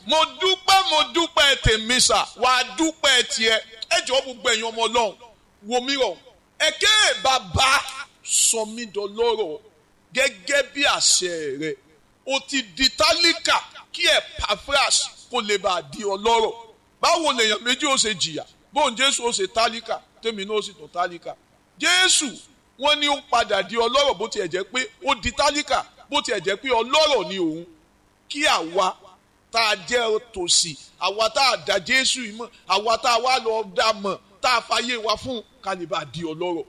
mo dúpẹ́ mo dúpẹ́ tèmi sà wàá dúpẹ́ tiẹ̀ ẹ jọ gbogbo ẹ̀yin ọmọ ọlọ́run wo mi rọ̀ ẹ̀kẹ́ bàbá sọ mí dọlọ́rọ̀ gẹ́gẹ́ bí àṣẹ rẹ̀ o ti di tálíkà kí Epaphras kó lè bá a di ọlọ́rọ̀ báwo lèèyàn méjì ó ṣe jìyà bóun Jésù ó ṣe tálíkà tèmi náà ó sì tún tálíkà Jésù wọ́n ní ó padà di ọlọ́rọ̀ bó tiẹ̀ jẹ́ pé ó di tálíkà bó tiẹ̀ jẹ́ pé ọlọ́rọ̀ ni òun kí àwa tá a jẹ́ tòsí àwa tá a dá Jésù yìí mọ̀ àwa tá a wá lọ dá mọ̀ tá a fàyè wa fún kálíbà di ọlọ́rọ̀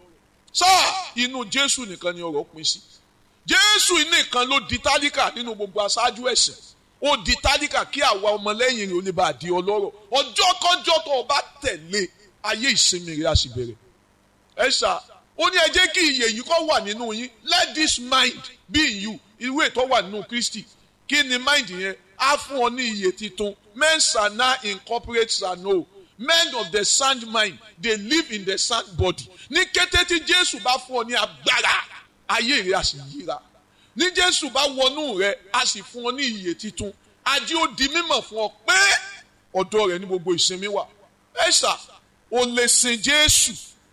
sáà inú Jésù nìkan ni ọ̀rọ̀ pín sí Jésù nìkan ló di tálíkà nínú gbogbo aṣáájú ẹ̀sìn ó di tálíkà kí àwa ọmọlẹ́yìn rẹ̀ ó lè bá a di ọlọ́rọ̀ ọjọ́ kọjọ́ tó o bá tẹ̀lé ayé ìsinmi rẹ̀ á sì bẹ̀rẹ̀ ẹ ṣá ó ní ẹ jẹ́ kí iyè yìí kó wà nínú yín let this mind be in you irú ètò wà nínú Kristi kí ni mind yẹn á fún ọ ní iyè titun men shall now incorporate shall know men of the sound mind they live in the sound body ní kété tí Jésù bá fún ọ ní agbára ayé rẹ á sì yíra ní Jésù bá wọnú rẹ á sì fún ọ ní iyè titun ajé ó di mímọ̀ fún ọ pé ọ̀dọ̀ rẹ ní gbogbo ìsinmi wà ẹ ṣá o lè sin Jésù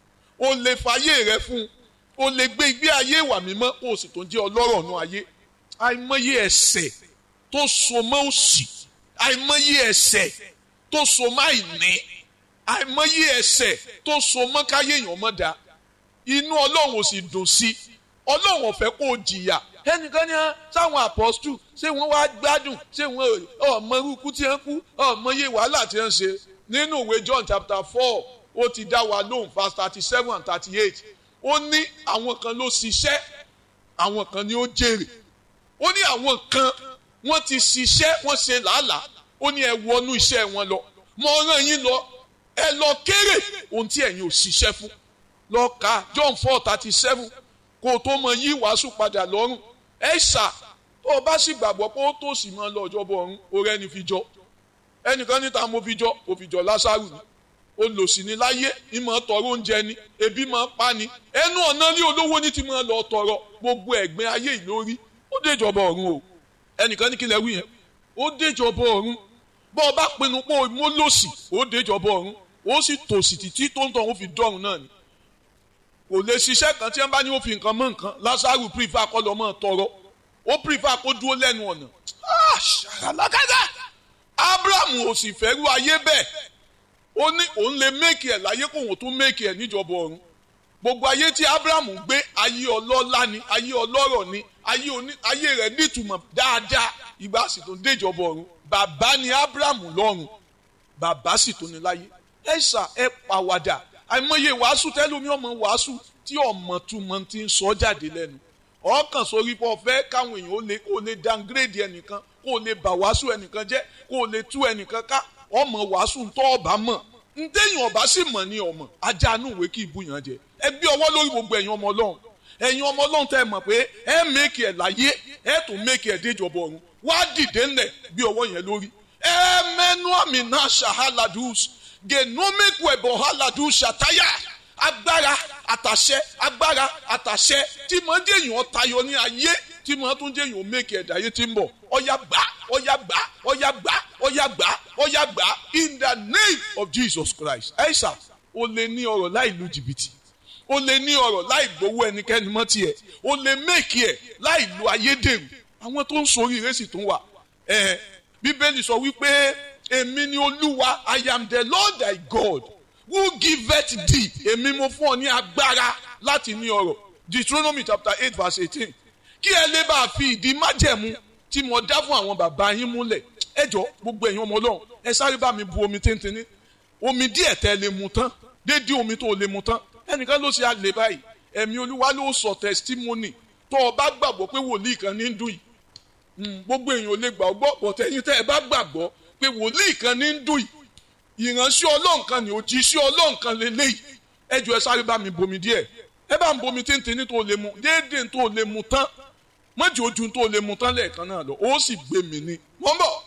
o lè fàyè rẹ fún o lè gbé ìgbé ayé ìwà mímọ́ o sì tó ń jẹ́ ọlọ́rọ̀ nù ayé àìmọye ẹ̀ṣẹ̀ tó so mọ́ òṣì àìmọye ẹ̀ṣẹ̀ tó so mọ́ àìní àìmọye ẹ̀ṣẹ̀ tó so mọ́ káyé èèyàn mọ́ da inú ọlọ́run ò sì dùn sí ọlọ́run ò fẹ́ kó o jìyà ẹnìkan ní sáwọn apọ́stù ṣé wọ́n wá gbádùn ṣé wọ́n ọmọ irúkú tí wọ́n kú ọmọ iye wàhálà tí wọ́n ṣe nínú ìwé John chapter four ó ti dá wa lóhùn verse thirty seven and thirty eight ó ní àwọn kan ló ṣiṣẹ́ àwọn kan ni ó jèrè ó ní àwọn kan wọ́n ti ṣiṣẹ́ wọ́n ṣe làálàá ó ní ẹ wọnú iṣẹ́ wọn lọ mo rán yín lọ ẹ lọ kéré ohun tí ẹ̀yin ò ṣiṣẹ́ fún lọ ka John four thirty seven kó o tó mọ yí wàásù padà lọ́rùn ẹ ṣà tó o bá sì gbàgbọ́ pé ó tó sì máa lọ ọjọ́ bọ̀ ọ̀run orí ẹni fi jọ ẹnìkan níta mo fi jọ mo fi jọ Lásárù ni olòṣì ni láyé ìmọ̀ tọrọ oúnjẹ ni ebi máa pa ni ẹnu ọ̀nà ní olówó ní ti máa lọ tọrọ gbogbo ẹ̀gbin ayé ìlórí ó déjọba ọ̀run o ẹnìkan ní kílẹ̀ wí yẹn ó déjọba ọ̀run bọ́ ọ bá pinnu pé mo lòṣì ó déjọba ọ̀run ó sì tòṣì títí tó ń tọ̀ ó fi dọ́run náà ni kò lè ṣiṣẹ́ kan tí wọ́n bá ní ó fi nǹkan mọ́ nǹkan Lásárù pírífà kọ́ lọ́ mọ́ tọrọ ó pírífà kó dúró lẹ́nu ọ̀nà ṣàlàkàtà Abraham ò sì fẹ́ rú ayé bẹ́ẹ̀ ó ní òun lè méèkì ẹ̀ láyé kó òun tún méèkì ẹ̀ níjọba ọ̀run gbogbo ayé tí Abraham gbé ayé ọlọ́lá ni ayé ọlọ́rọ̀ ni ayé oní ayé rẹ̀ nítumọ̀ dáadáa ìgbà sì tún déjọba ọ̀run bàbá ni Abraham lọ́run bàbá sì tún ní láyé ẹ ṣà ẹ pàwàdà àìmọye wàásù tẹlómi ọmọ wàásù tí ọmọ túmọ̀ ti ń sọ jáde lẹ́nu ọkàn sórí pọ̀ fẹ́ káwọn èèyàn ó lè kó lè downgrade ẹnìkan kó lè bà wàásù ẹnìkan jẹ́ kó lè tú ẹnìkan ká ọmọ wàásù tó ọba mọ̀ ntẹ́yìn ọba sì mọ̀ ní ọmọ ajá inú ìwé kí ibú yàn jẹ ẹ gbé ọwọ́ lórí gbogbo ẹ̀yin ọmọ ọlọ́run ẹ̀yin ọmọ ọlọ́run tẹ́ ẹ mọ̀ pé ẹ mẹ́kì ẹ̀ láyé ẹ tún mẹ́kì ẹ̀ déjọba ọ̀run wá dìde ńlẹ̀ gbé ọwọ́ yẹn lórí ẹ mẹ́nu àmì náà ṣàhálàdùs genomic wẹ̀bọ̀ hálàdùs ṣàtáyà agbára àtàṣẹ agbára àtàṣẹ tí mo ń jẹ́yìn ọ̀tayọ ní ayé tí mo tún jẹ́yìn ò mẹ́kì ẹ̀dá ayé tí ń bọ̀ ọ̀yà gbà ọ̀yà gbà ọ̀yà gbà ọ̀yà gbà ọ̀yà gbà in the name of Jesus Christ ẹ̀ṣà o lè ní ọrọ̀ láì lu jìbìtì o lè ní ọrọ̀ láì gbowó ẹnikẹ́ni mọ́ tiẹ̀ o lè mẹ́kì ẹ̀ láì lu ayédèrú àwọn tó ń sori ìrẹsì tó ń wà ẹ̀ bíbélì sọ wípé èmi ni olúwa I am the Lord thy God who giveth thee èmi mo fún ọ ní agbára láti ní ọrọ̀ Deuteronomy chapter eight verse eighteen kí ẹ lè bá a fi ìdí májẹ̀mú tí mo dá fún àwọn bàbá yín múlẹ̀ ẹ jọ gbogbo ẹ̀yin ọmọ ọlọ́run ẹ sáré bá mi bu omi tíntìní omi díẹ̀ tẹ́ lè mu tán déédéé omi tó lè mu tán ẹnìkan ló ṣe àlè báyìí ẹ̀mí olúwa ló sọ testimony tó o bá gbàgbọ́ pé wòlíì kan ní ń dùn yìí gbogbo èèyàn ò lè gbà ọgbọ́ bọ̀tẹ́yìn tẹ́ ẹ bá gbàgbọ́ pé wòlíì kan ní ń dùn yìí ìránṣẹ́ ọlọ́run kan ní òjíṣẹ́ ọlọ́run kan lélẹ́yìí ẹ jọ ẹ sáré bá mi bomi díẹ̀ ẹ bá mi bomi tíntìní tó lè mu déédéé tó lè mu tán mọ́jì ojú tó lè mu tán lẹ́ẹ̀kan náà lọ ó sì gbé mi ní. wọ́n bọ̀